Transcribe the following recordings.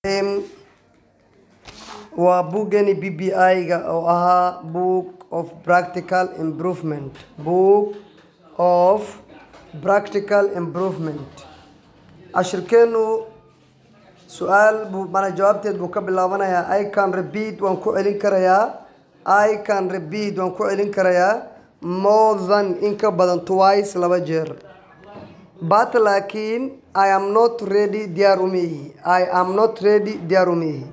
waa buuggeeni b b i-ga oo ahaa book of practical improvement book of practical improvement cashirkeenu su-aal buu mana jawaabteed buu ka bilaabanayaa i can repeat waan ku celin karayaa i can repeat waan ku celin karayaa more than in ka badan twice laba jeer but laakiin i am not ready diyaar umihi i am not ready diyaar umihi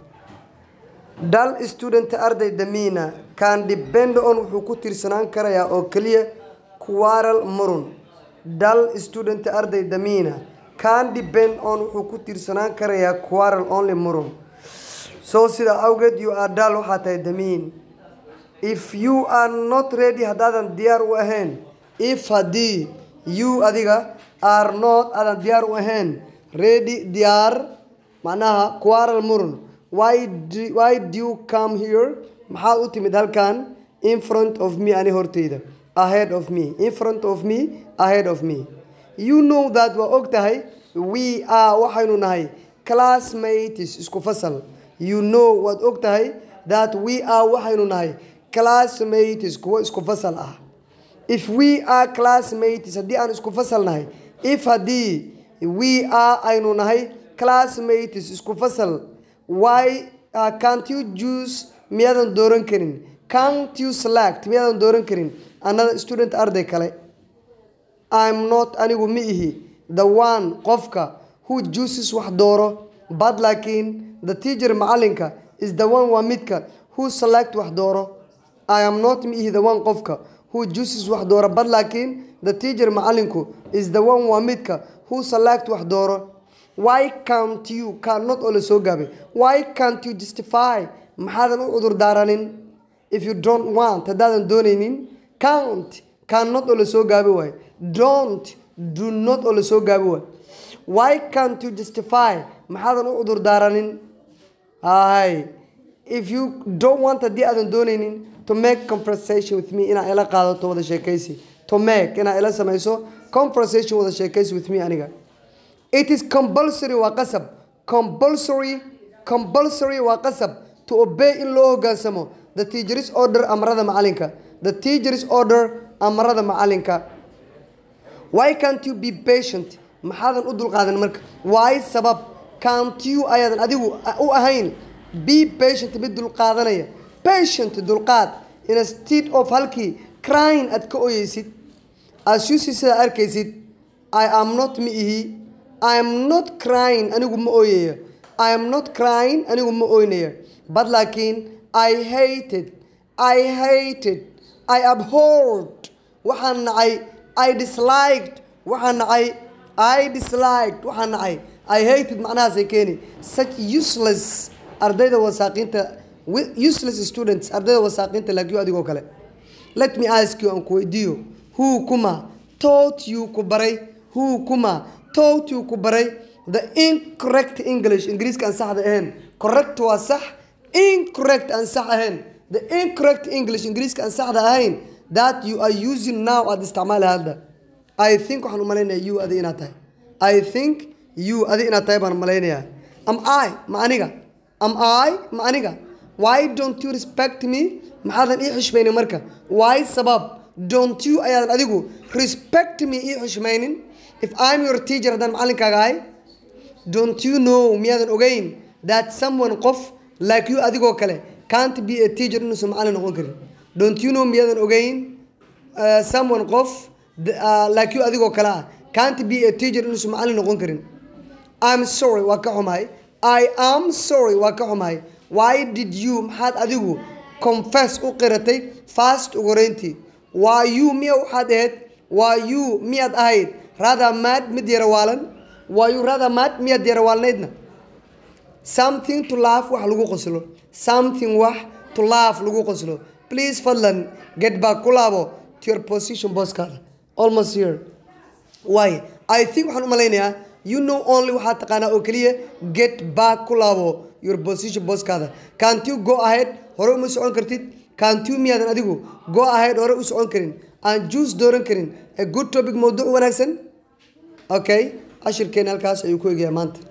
dal student ardayda miina can depend on wuxuu ku tiirsanaan karayaa oo keliya quarrel murun dal student ardayda miina can depend on wuxuu ku tiirsanaan karayaa quarrel only murun so sida awgeed you are dal waxaa tahay damiin if you are not ready haddaadan diyaar u ahayn if haddii you adiga are not aadan diyaar u ahayn ready diyaar macnaha quarrel murun why do, why do you come here maxaad u timid halkan in front of me ani horteyda ahead of me in front of me ahead of me you know that waa og tahay we are waxaynu nahay classmates isku fasal you know waad og tahay that we are waxaynu nahay classmates kuwo isku fasal ah if we are classmates haddii aan isku fasal nahay if haddii we are aynu nahay classmates isku fasal why uh, can't you choose miyaadan dooran karin can't you select miyaadan dooran karin another student arday kale i'm not anigu ma ihi the one qofka who chooses wax dooro but laakiin the teacher macalinka is the one waa midka who select wax dooro i am not ma ihi the one qofka who chooses wax dooro but laakiin the teacher macalinku is the one waa midka who select wax dooro why can't you cannot oo la soo gaabay why can't you justify maxaadan u cudur daaranin if you don't want haddaadan doonaynin can't cannot oo la soo gaabi waayo don't do not oo la soo gaabi waayo why can't you justify maxaadan u cudur daaranin hay if you don't want haddii aadan doonaynin to make conversation with me inaa ila qaadato wada sheekaysi to make inaa ila samayso conversation wada sheekaysi with me aniga it is compulsory waa qasab compulsory compulsory waa qasab to obey in loo hogaansamo the teacher's order amarada macalinka the teacher's order amarada macalinka why can't you be patient maxaadan u dulqaadan marka why sabab can't you ayaadan adigu u ahayn be patient mid dulqaadanaya patient dulqaad instead of halkii crying aad ka oyeysid as you see sidaa arkaysid i am not ma ihi i am not crying anigu ma ooyaya i am not crying anigu ma ooynaya but laakiin i hated i hated i abhorred waxaan nacay i disliked waxaan nacay i disliked waxaan nacay i hated macnahaasay keeni such useless ardayda wasaaqiinta useless students ardayda wasaaqiinta laakiyo adigoo kale let me ask you aan ku weydiiyo who kuma taught you ku baray who kuma taught you ku baray the incorrect english ingiriiska aan saxda ahayn correct waa sax incorrect aan sax ahayn the incorrect english ingiriiska aan saxda ahayn that you are using now aada isticmaali hadda i think waxaan u malaynayaa you adi inaad tahay i think you adi inaad tahay baan malaynayaa am i ma aniga am i ma aniga why don't you respect me maxaadan ii xishmaynin marka why sabab don't you ayaadan adigu respect me ii xishmaynin if i'm your teacher haddaan macalinkaaga ahay don't you know miyaadan ogeyn that someone qof like you adigoo kale can't be a teacher inuusan macalin noqon karin don't you know miyaadan ogeyn uh, someone qof uh, like you adigoo kale ah can't be a teacher inuusan macalin noqon karin i'm sorry waa ka xumahay i am sorry waa ka xumahay why did you maxaad adigu confess u qiratay fast ugu horeyntii waa you miya waxaad ahayd waa you miyaad ahayd rather mad mid yarawaalan waa you rather mad miyaad yarawaalnaydna something to laugh wax lagu qoslo something wax to laugh lagu qoslo please fadlan get back ku laabo to your position booskaada almost here why i think waxaan u malaynayaa you know only waxaad taqaanaa oo keliya get back ku laabo your position booskaada can't you go ahead hore uma socon kartid can't you miyaadan adigu go ahead hore u socon karin aan juice dooran karin a good topic mawduuc wanaagsan okay cashirkeena halkaas ayuu ku egayaa maanta